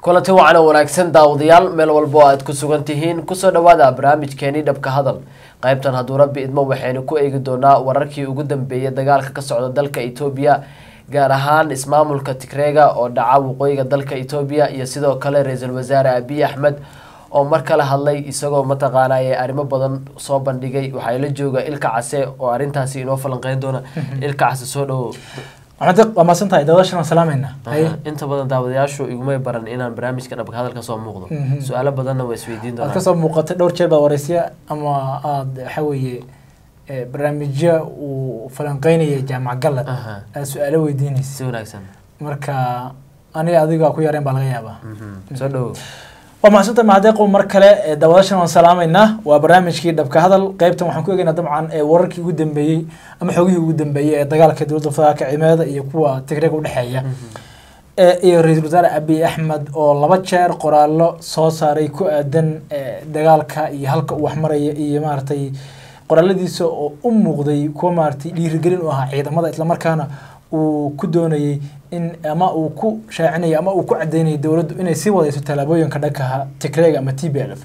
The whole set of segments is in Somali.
kulanti wacan oo wanaagsan daawadayaal meel walba oo aad ku sugan tihiin kusoo dhawaada barnaamijkeeni dhabka hadal qaybtan hadduu rabbi idmo waxaynu ku eegi doonaa wararkii ugu dambeeyay dagaalka ka socda dalka etoobiya gaar ahaan ismaamulka tigreega oo dhaca waqooyiga dalka etoobiya iyo sidoo kale ra-iisul wasaare abiy axmed oo mar kale hadlay isagoo mataqaanay arrimo badan soo bandhigay waxaa la jooga ilka case oo arrintaasi inoo falanqeyn doona ilka case soo dhawo maxamed waa mahadsan tahay daawadaashan waan salaameynaa haye inta badan daawadayaashu igumay baran inaan barnaamijka dhabka hadal ka soo muuqdo Mhm. su-aalo badanna waa isweydiin aad doonaa kasoo muuqatay dhowr jeer baad wareysya ama aada waxa weeye eh, barnaamijyo uu falanqeynaya jaamac galad Aha. aad su-aalo weydiinaysa si wanaagsan marka aniga adiga ku yareen baa laga yaabaa Mhm. soo dhawo waa mahadsantahay mahaddeeqow mar kale ee daawadaashan waan salaameynaa waa barnaamijkii dhabka hadal qaybtan waxaan ku eegaynaa dabcan ee wararkii ugu dambeeyey ama xogihii ugu dambeeyey ee dagaalka dowladda federaalka ciidamada iyo kuwa tigreega udhexeeya ee iyo ra-iisul wasaare abiy axmed oo laba jeer qoraallo soo saaray ku aadan ee, dagaalka iyo halka uu waxmaraya iyo maaragtay qoraaladiisa oo u muuqday kuwa maaragtay dhiirigelin u ahaa ciidamada islamarkaana uu ku doonayay in ama uu ku shaacinayay ama uu ku cadeynayay dowladdu inay sii wadayso tallaabooyinka dhankaha tigreega ama t b l f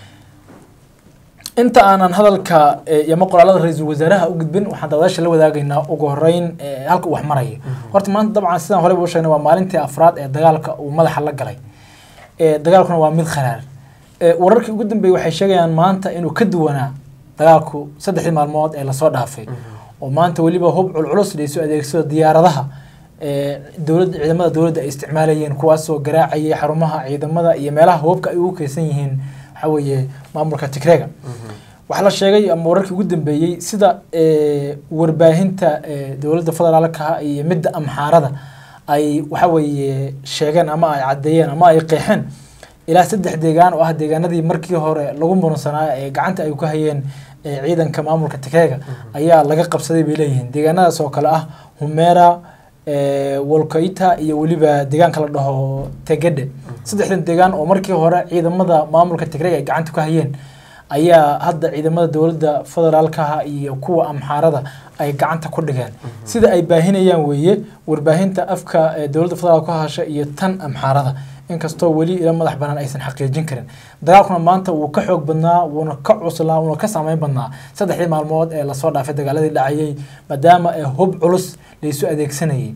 inta aanan hadalka eh, iyo ama qoraalada ra-iisul wasaaraha u gudbin waxaan daawadaasha la wadaagaynaa ugu horeyn eh, halka uu wax maraya horta maanta dabcan sidaan horeyba u sheegnay waa maalintii afraad ee dagaalka uu madaxa la galay Eh, dagaalkuna waa mid kharaar Eh, wararkii ugu dambeeyey waxay sheegayaan maanta inuu ka duwanaa dagaalku saddexdii maalmood ee lasoo dhaafay oo maanta weliba hub culculus laysu adeegsado diyaaradaha eh, dowladda ciidamada dowladda ay isticmaalayeen kuwaasoo garaacayay xarumaha ciidamada iyo meelaha hubabka ay ugu keysan yihiin waxa weeye maamulka tigreega waxaa la sheegay ama wararkii ugu dambeeyey sida eh, warbaahinta eh, dowladda federaalka iyo midda amxaarada ay waxa weeye sheegeen ama ay caddeeyeen ama ay qeexeen ilaa saddex deegaan oo ah deegaanadii markii hore lagu muransanaa ee gacanta ay ku hayeen eh, ciidanka maamulka tigreega ayaa laga qabsaday bay leeyihiin deegaanadaas oo kale ah humera eh, wolkoita iyo weliba deegaanka la dhaho tegede saddexdan deegaan oo markii hore ciidamada maamulka tigreega ay gacanta ku hayeen ayaa hadda ciidamada dowladda federaalkaha iyo kuwa amxaarada ay gacanta ku dhigeen sida ay baahinayaan weeye warbaahinta afka ee dowladda federaalka ku hasha iyo tan amxaarada inkastoo weli ila madax banaan aysan xaqiijin karin dagaalkuna maanta wuu ka xoog badnaa wuuna ka cuslaa wuuna ka saameyn badnaa saddexdii maalmood ee lasoo dhaafay dagaaladii dhacayay maadaama ee hub culus laysu adeegsanayay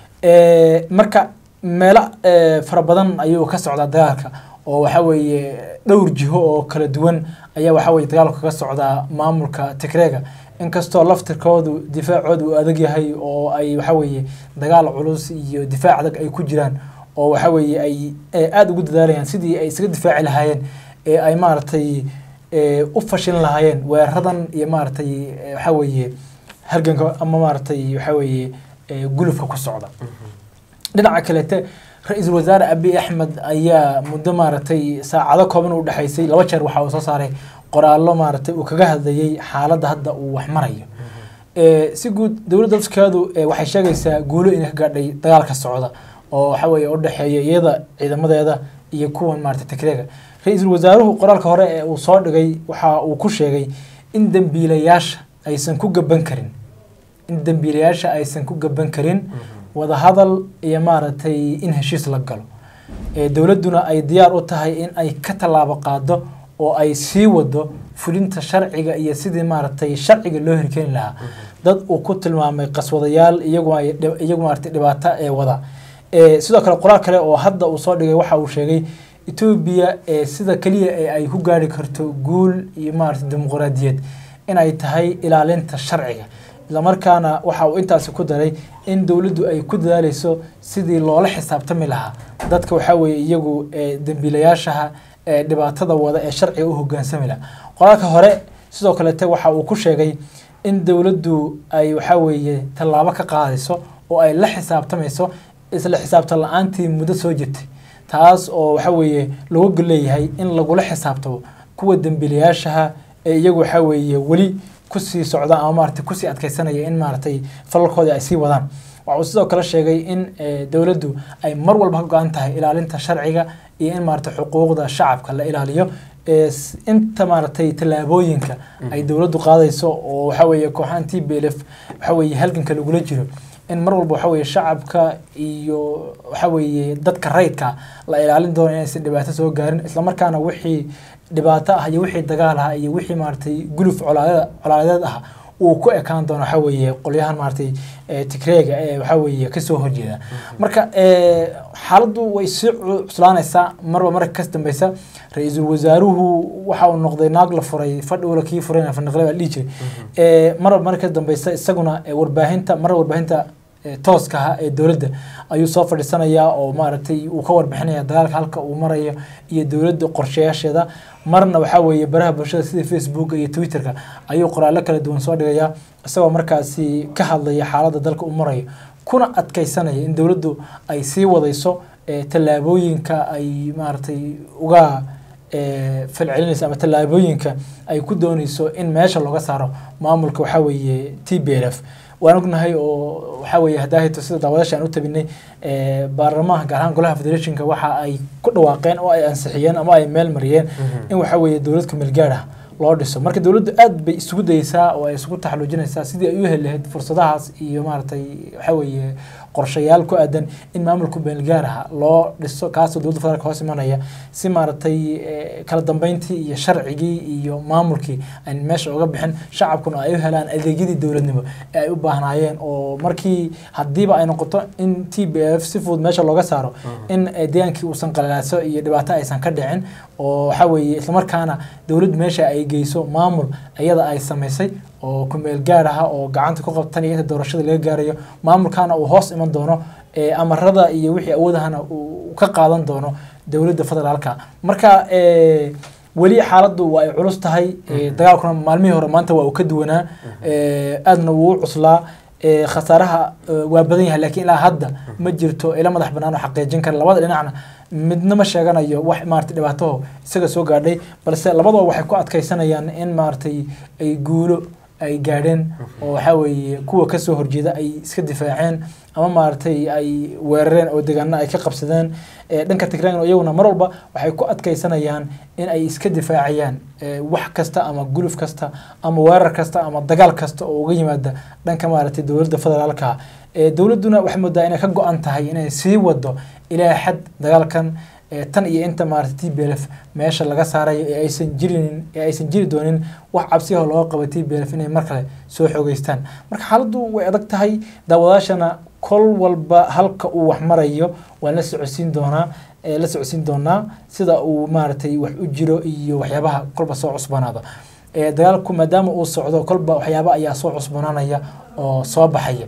Eh, marka meelo eh, fara badan ayuu ka socdaa dagaalka oo waxa weeye dhowr jiho oo kala duwan ayaa waxa weye dagaalku kaga socdaa maamulka tigreega inkastoo laftirkoodu difaacoodu uu adag yahay oo ay waxa weeye dagaal culus iyo difaac adag ay ku jiraan oo waxa weeye ay eh, aada ugu dadaalayaan sidii ay isaga difaaci lahaayeen ee ay maaragtay eh, u fashilin lahaayeen weeraradan iyo maaragtay eh, waxa weeye halganka ama maaragtay waxa weeye eh, gulufka ku socda dhinaca kalete ra-iisul wasaare abiy axmed ayaa muddo maaragtay saacado kooban u dhexaysay laba jeer waxa uu soo saaray qoraallo maaragtay uu kaga hadlayay xaaladda hadda uu wax marayo Eh, si guud dowladda dalkeedu eh, waxay sheegaysaa guulo inay ka gaadhay dagaalka socda oo waxa weeye u dhexeeya iyada ciidamadeeda iyo kuwan maaragtay tigreega ra-iisul wasaaruhu qoraalka hore ee uu soo dhigay waxa uu ku sheegay in dembiilayaasha aysan ku gaban karin in dembiilayaasha aysan ku gaban karin wadahadal iyo maaragtay in heshiis la galo ee dowladduna ay diyaar u tahay in ay ka tallaabo qaado oo ay sii wado fulinta sharciga iyo sidii maaragtay sharciga loo hirkeeni lahaa dad uu ku tilmaamay qaswadayaal iyagu ay dhib- iyagu maaragtay dhibaato ee wada ee sidoo kale qoraal kale oo hadda uu soo dhigay waxa uu sheegay etoobiya ee sida keliya ee ay ku gaari karto guul iyo maaragtay dimuqraadiyad inay tahay ilaalinta sharciga islamarkaana waxa uu intaasi ku daray in dowladdu ay ku dadaaleyso sidii loola xisaabtami lahaa dadka waxaa weeye iyagu ee dembiilayaashaha ee dhibaatada wada ee sharciga u hogaansami lahaa qoraalka hore sidoo kalete waxa uu ku sheegay in dowladdu ay waxaa weeye tallaabo ka qaadayso oo ay la xisaabtamayso isla xisaabtan la-aantii muddo soo jirtay taas oo waxa weeye lagu leeyahay in lagula xisaabtamo kuwa dembiilayaashaha ee iyagu waxa weeye weli kusii socda ama maaragtay kusii adkeysanaya in maaragtay falalkoodii ay sii wadaan waxa uu sidoo kale sheegay in eh, dowladdu ay mar walba ka go-an tahay ilaalinta sharciga iyo in maaragtay xuquuqda shacabka la ilaaliyo ee s- inta maaragtay tallaabooyinka ay dowladdu qaadayso oo waxa weeye kooxahan t b l f waxa weeye halganka lagula jiro in mar walba waxa weeye shacabka iyo waxa weeye dadka rayidka la ilaalin doono inaysan dhibaato soo gaarin islamarkaana wixii dhibaato ah iyo wixii dagaal ah iyo wixii maaragtay guluf colaadeed colaadeed ah uu ku ekaan doono waxa weeye qolyahan maaragtay ee tigreega ee waxa weeye kasoo horjeeda marka ee, xaaladdu way sii cu- cuslaanaysaa marba marka kas dambeysa ra-iisul wasaaruhu waxa uu noqday naag la furay fadhi ula kii furayna fandaqle baa la dhihi jiray ee, marba marka kas dambeysa isaguna ee, warbaahinta marba warbaahinta ee, tooska ah ee dowladda ayuu soo fadhiisanayaa oo maaragtay uu ka warbixinaya dagaalka halka uu marayo iyo dowladda qorshayaasheeda marna waxaa weeye baraha bulshada sida facebook iyo twitterka ayuu qoraallo kala duwan soo dhigayaa isagoo markaasi ka hadlaya xaaladda dalka uu marayo kuna adkeysanaya in dowladdu ay sii wadayso ee, tallaabooyinka ay maaragtay uga ee, falcelinayso ama tallaabooyinka ay ku dooneyso in meesha looga saaro maamulka waxaa weeye t b l f waan ognahay oo waxaa weeye hadaahito sida daawadaasha aan u tabinay ee, baarlamaanka gaar ahaan golaha federationka waxa ay ku dhawaaqeen oo ay ansixiyeen ama ay meel mariyeen in waxaa weeye dowlad kumeel gaar ah loo dhiso marka dowladdu aad bay isugu dayeysaa oo ay isugu taxaluujinaysaa sidii ay u heli lahayd fursadahaas iyo maaragtay waxaa weeye qorshayaal ku aadan in maamulka beelgaar ah loo dhiso kaasoo dowladda federaalka hoos imanaya si maaragtay eh, kala dambeyntii iyo sharcigii iyo maamulkii aan meesha uga bixin shacabkuna ay u helaan adeegyadii dowladnimo ee ay u baahnaayeen oo markii haddiiba ay noqoto in t b f si fudud meesha looga saaro in eh, deegaankii uusan qalalaaso iyo dhibaato aysan ka dhicin oo waxaa weeye islamarkaana dowladdu meesha ay geyso maamul iyada ay samaysay oo kumeel gaar ah oo gacanta ku qabtan iyo inta doorashada laga gaarayo maamulkaana uu hoos iman doono ee amarada iyo wixii awoodahana uu ka qaadan doono dowladda federaalka marka ee, weli xaaladdu waa ay culus tahay ee, dagaalkuna maalmihii hore maanta waa uu ka duwanaa ee, aadna wuu u cuslaa ee, khasaaraha ee, waa badan yahay laakiin ilaa hadda ma jirto ila madax bannaan oo xaqiijin kara labada dhinacna midna ma sheeganayo wax maaragtay dhibaataho isaga soo gaadhay balse labadaba waxay ku adkeysanayaan in maaragtay ay guulo ay gaadheen oo waxaa weeye kuwa kasoo horjeeda ay iska difaaceen ama maaragtay ay weerareen oo deegaano ay ka qabsadeen ee, dhanka tigraan iyaguna mar walba waxay ku adkeysanayaan in ay iska difaacayaan ee, wax kasta ama guluf kasta ama weerar kasta ama dagaal kasta oo uga yimaada dhanka maaragtay dowladda federaalka ee, dowladduna waxay moodaa inay ka go-an tahay inay sii wado ilaa xad dagaalkan ee, tan iyo inta maaragtay t b l f meesha laga saarayo ee aysan jirin ee aysan jiri doonin wax cabsiyaho looga qabo t b l f inay mar kale soo xoogeystaan marka xaaladdu way adag tahay daawadaashana kol walba halka uu wax marayo waan la socodsiin doonaa ee, la socodsiin doonaa sida uu maaragtay wax u jiro iyo waxyaabaha kolba soo cusbanaada ee, dagaalku maadaama uu socdo kolba waxyaaba ayaa soo cusbanaanaya oo soo baxaya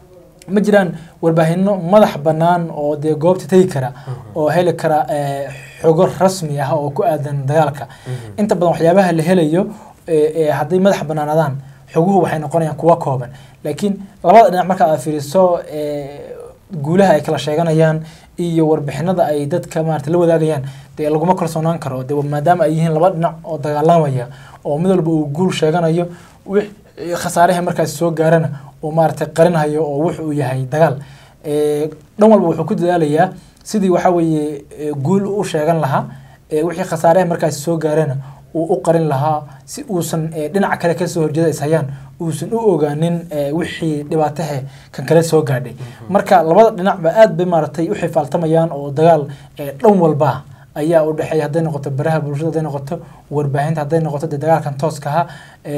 ma jiraan warbaahinno madax bannaan oo dee goobta tegi kara oo heli kara eh, xogo rasmi ah oo ku aadan dagaalka inta badan waxyaabaha la helayo eh, eh, hadday madax bannaanadaan xoguhu waxay noqonayaan kuwa kooban laakiin labada dhinac marka aad fiiriso eh, guulaha ay kala sheeganayaan iyo warbixinada ay dadka maarata la wadaagayaan dee laguma kalsoonaan karo de maadaama ay yihiin laba dhinac oo dagaalamaya oo mid walba uu guul sheeganayo wix khasaaraha markaas soo gaarana uu maaragtay qarinhayo oo wux uu yahay dagaal Eh, dhan walba wuxuu ku dadaalayaa sidii waxaa weeye eh, guul u sheegan lahaa eh, wixii khasaaraha markaas soo gaarana uu u qarin lahaa si uusan eh, dhinaca kale kasoo horjeeda is hayaan uusan u ogaanin eh, wixii dhibaatahe kan kale soo gaadhay marka labada dhinacba aad bay maaragtay u xifaaltamayaan oo dagaal eh, dhan walba ayaa u dhexeeya hadday noqoto baraha bulshada hadday noqoto warbaahinta hadday noqoto dee dagaalkan tooska ahaa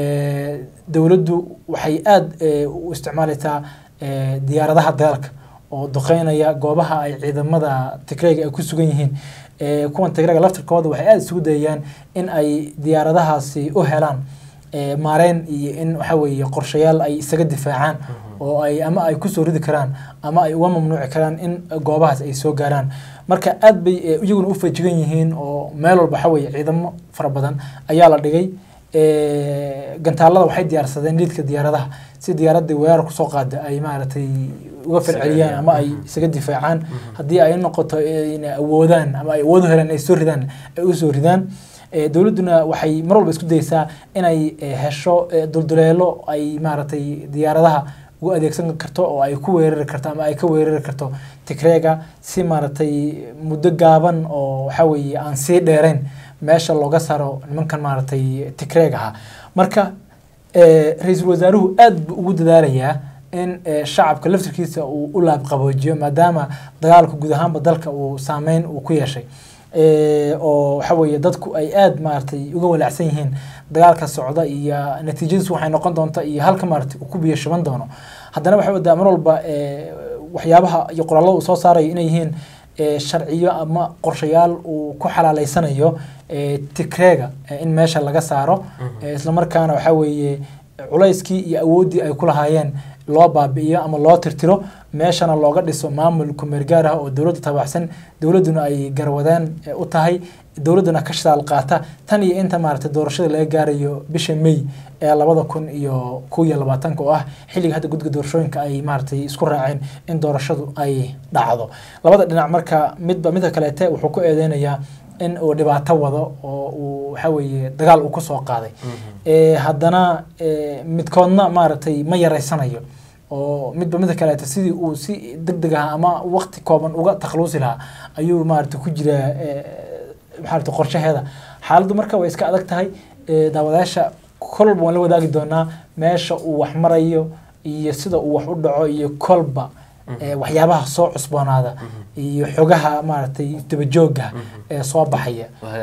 eh, dowladdu waxay aada eh, u isticmaalaysaa eh, diyaaradaha dagaalka oo duqeynaya goobaha ay ciidamada tigrayga ay ku sugan yihiin Eh, kuwan tigrayga laftirkooda waxay aada isugu dayayaan in ay diyaaradahaasi u helaan eh, maareyn iyo in waxa weeye qorshayaal ay isaga difaacaan oo ay ama ay kusoo ridi karaan ama ay uga mamnuuci karaan in goobahaas ay soo gaaraan marka aad bay eh, iyaguna u feejigan yihiin oo meel walba waxa weeye ciidamo fara badan ayaa la dhigay Eh, gantaalada waxay diyaarsadeen liidka diyaaradaha si diyaaradii weerar kusoo qaada ay maaragtay uga falceliyaan ama ay isaga difaacaan haddii ay noqoto inay awoodaan ama ay awood u helaan ay soo ridaan ay usoo ridaan Eh, dowladduna waxay mar walba isku dayeysaa inay eh, hesho eh, dulduleelo ay maaragtay diyaaradaha ugu adeegsan karto oo ay ku weerari karto ama ay ka weerari karto tigreega si maaragtay muddo gaaban oo waxa weeye aan sii dheerayn meesha looga saaro nimankan maaragtay tigreeg ahaa marka eh, ra-iisul wasaaruhu aad buu ugu dadaalayaa in shacabka laftirkiisa uu u laabqaboojiyo maadaama dagaalka guud ahaanba dalka uu saameyn uu ku yeeshay oo waxa weeye dadku ay aada maaragtay uga walaacsan yihiin dagaalka socda iyo natiijadiisu waxay noqon doonta iyo halka maaragtay uu ku biyo shuban doono haddana waxay wadaa mar walba waxyaabaha iyo qoraalada uu soo saarayo inay yihiin sharciyo ama qorshayaal uu ku xalaaleysanayo tikreega in meesha laga saaro islamarkaana waxaa weeye culayskii iyo awooddii ay ku lahaayeen loo baabi'iyo ama loo tirtiro meeshana looga dhiso maamul kumeergaar ah oo dowladda tabaxsan dowladduna ay garwadeen u tahay dowladduna ka shidaal qaata tan iyo inta maaragtay doorashada laga gaarayo bisha may ee labada kun iyo kow iyo labaatanka oo ah xilliga hadda guddiga doorashooyinka ay maaragtay isku raaceen in doorashadu ay dhacdo labada dhinac marka midba midka kaleete wuxuu ku eedeynayaa in uu dhibaato wado oo uu waxa weeye dagaal uu kusoo qaaday haddana midkoodna maaragtay ma yaraysanayo oo midba midka kaleeta sidii uu si deg deg ah ama waqti kooban uga takhaluusi lahaa ayuu maaragtay ku jiraa maxaarata qorshaheeda xaaladdu marka way iska adag tahay daawadayaasha kolba waan la wadaagi doonaa meesha uu wax marayo iyo sida uu wax u dhaco iyo kolba waxyaabaha soo cusboonaada iyo xogaha maaragtay dabajooga ee soo baxaya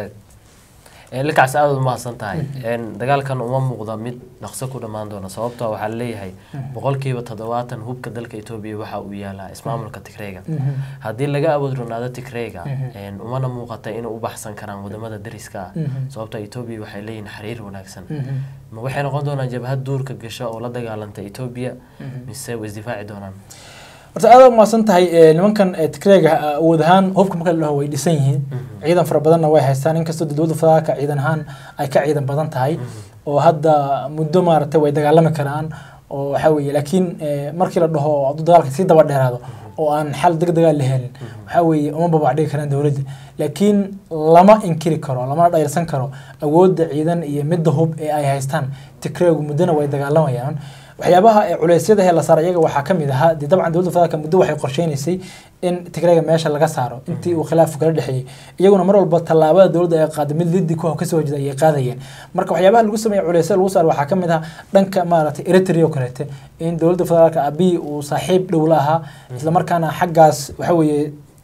likacs aada umahadsan tahay dagaalkan uma muuqda mid dhaqso ku dhammaan doona sababtoo waxaa laleeyahay boqolkiiba toddobaatan hubka dalka etoobiya waxa uu yaalaa ismaamulka tigreyga haddii laga awood ronaado tigreyga umana muuqata inay u baxsan karaan wadamada dariska ah sababtoo etoobiya waxay leeyihin xiriir wanaagsan ma waxay noqon doonaan jabhad duurka gasha oo la dagaalanta etoobiya mise way isdifaaci doonaan horta aada umaasan tahay nimankan tikreega awood ahaan hubka marka la dhaho way dhisan yihiin ciidan fara badanna way haystaan inkastoo dowladda federaalka ciidan ahaan ay ka ciidan badan tahay oo hadda muddo maaragtay way dagaalami karaan oo waxaa weeye laakiin markii la dhaho hadduu dagaalka sii daba dheeraado oo aan xal deg degaa la helin waxaa weeye uma babac dhigi karaan dowladda laakiin lama inkiri karo lamana dhayrsan karo awoodda ciidan iyo midda hub ee ay haystaan tikreegu muddona way dagaalamayaan waxyaabaha culeysyada ee la saara iyaga waxaa ka mid ahaa dee dabcan dowladda federaalka muddo waxay qorsheynaysay in tigreega meesha laga saaro intii uu khilaafku kala dhexeeyey iyaguna mar walba tallaabada dowladda ay qaada mid liddi ku kasoo horjeeda ayay qaadayeen marka waxyaabaha lagu sameeya culeysyada lagu saaro waxaa ka mid ah dhanka maaragtay eritrea oo kaleete in dowladda federaalka abiy uu saaxiib dhow la ahaa islamarkaana xaggaas waxa weeye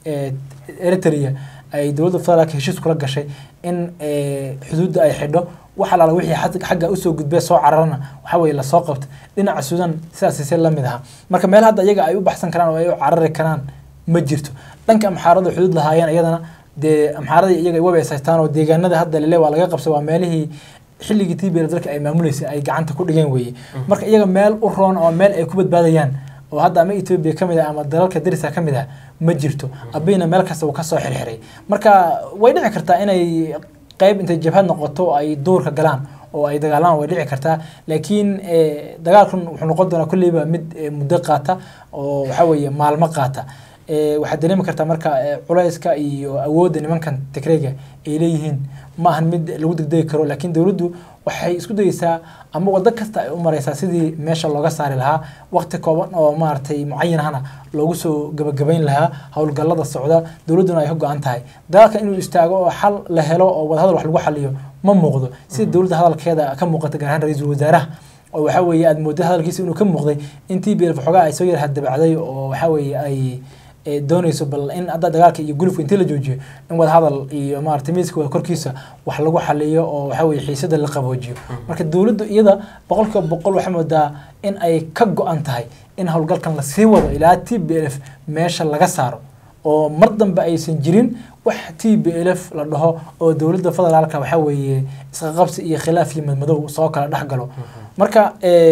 eritrea ay dowladda federaalka heshiis kula gashay in xuduudda ay xidho wax alaala wixii xagga usoo gudbee soo cararana waxa weye lasoo qabta dhinaca suudan sidaasise la mid aha marka meel hadda iyaga ay u baxsan karaan oo ay u carari karaan ma jirto dhanka amxaarada xuduud lahaayeen iyadana dee amxaaradii iyaga waba is haystaan oo deegaanada hadda lele waa laga qabsay waa meelihii xilligii tbl dalka ay maamuleysay ay gacanta ku dhigeen weeye marka iyaga meel u roon oo meel ay ku badbaadayaan oo hadda ama etoobiya ka mid ah ama dalalka dariska ka mid ah ma jirto abiyna meel kasta uu kasoo xirxiray marka way dhici kartaa inay qayb intay jabhad noqoto ay duurka galaan oo ay dagaalaan way dhici kartaa laakiin dagaalkan wuxuu noqon doonaa kolleyba mid muddo qaata oo waxa weeye maalmo qaata waxaad dareemi kartaa marka culayska iyo awoodda nimankan tigreyga ay leeyihiin ma ahan mid lagu degdegi karo laakiin dowladdu waxay isku dayeysaa ama waddo kasta ay u mareysaa sidii meesha looga saari lahaa waqti kooban oo maaragtay mucayan ahna loogu soo gabagabayn lahaa howlgallada socda dowladduna ay ka go-an tahay dagaalka inuu istaago oo xal la helo oo wadahadal wax lagu xaliyo ma muuqdo sida dowladda hadalkeeda ka muuqata gaar ahaan ra-iisul wasaaraha oo waxa weeye aada moodda hadalkiisa inuu ka muuqday in t b l xoogaa ay soo yar hadabacday oo waxa weeye ay doonayso bal in hadda dagaalka iyo gulufka intii la joojiyo in wadahadal iyo maaragtay miiska wada korkiisa wax lagu xaliyo oo waxa weye xiisada la qaboojiyo marka dowladdu iyada boqolkiiba boqol waxay moodaa in ay ka go-an tahay in howlgalkan lasii wado ilaa t b l f meesha laga saaro oo mar dambe aysan jirin wax t b l f la dhaho oo dowladda federaalka waxa weeye isqaqabsi iyo khilaaf iyo madmadow soo kala dhex galo marka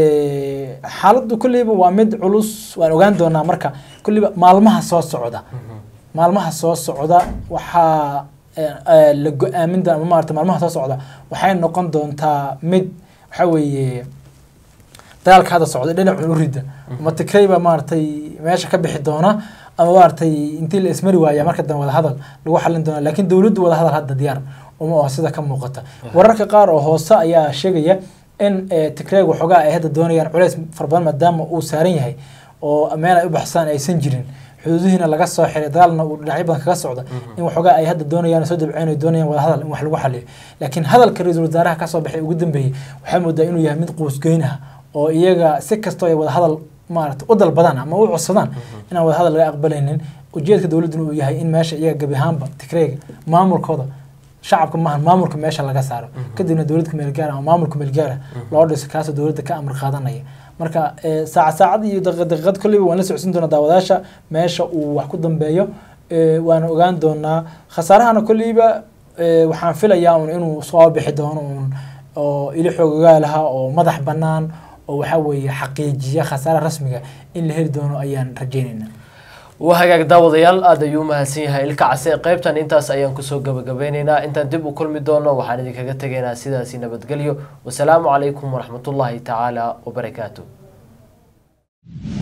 xaaladdu kolleyba waa mid culus waan ogaan doonaa marka kolleyba maalmaha soo socda maalmaha soo socda waxaa la go-aamin doona maarata maalmaha soo socda waxay noqon doontaa mid waxa weeye dagaalka hadda socda dhinacun u rida ama tigreyba maaragtay meesha ka bixi doona ama maaragtay intii la ismari waaya marka dambe wadahadal lagu xalin doona laakiin dowladdu wadahadal hadda diyaar uma oo sida ka muuqata wararka qaar oo hoose ayaa sheegaya in tigreeg waxoogaa ay hadda doonayaan culays fara badan maadaama uu saaran yahay oo meel ay u baxsaan aysan jirin xuduudihiina laga soo xiray dagaalna uu dhinacyo badan kaga socda in waxoogaa ay hadda doonayaan soo dabceen ay doonayaan wada hadal in wax lagu xaliyo laakiin hadalka ra-iisul wasaaraha kasoo baxay ugu dambeeyey waxaa moodaa inuu yahay mid quusgeyn ah oo iyaga si kastoo ay wada hadal maarata u dalbadaan ama u codsadaan inaan wadahadal laga aqbalaynin ujeedka dowladduna uu yahay in meesha iyaga gebi ahaanba tigreega maamulkooda shacabka maahan maamulka meesha laga saaro kadibna dowladda meelgaara ama maamulka meelgaara loo dhiso kaasoo dowladda ka amar qaadanaya marka eh, saacad saacad iyo daqiiqad daqiiqad kolleyba waan la socodsiin doonaa daawadaasha meesha uu wax ku dambeeyo eh, waana ogaan doonaa khasaarahana kolleyba eh, waxaan filayaa un inuu soo bixi doono un oo ili xoogogaalaha oo madax bannaan oo waxaa weeye xaqiijiya khasaaraha rasmiga in la heli doono ayaan rajaynaynaa waa hagaag daawadayaal aada ayuu umahadsan yahay ilka case qaybtan intaas ayaan kusoo gabagabeyneynaa intaan dib u kulmi doono waxaan idinkaga tegaynaa sidaasi nabadgelyo wasalaamu calaykum waraxmatullaahi tacaala wabarakaatu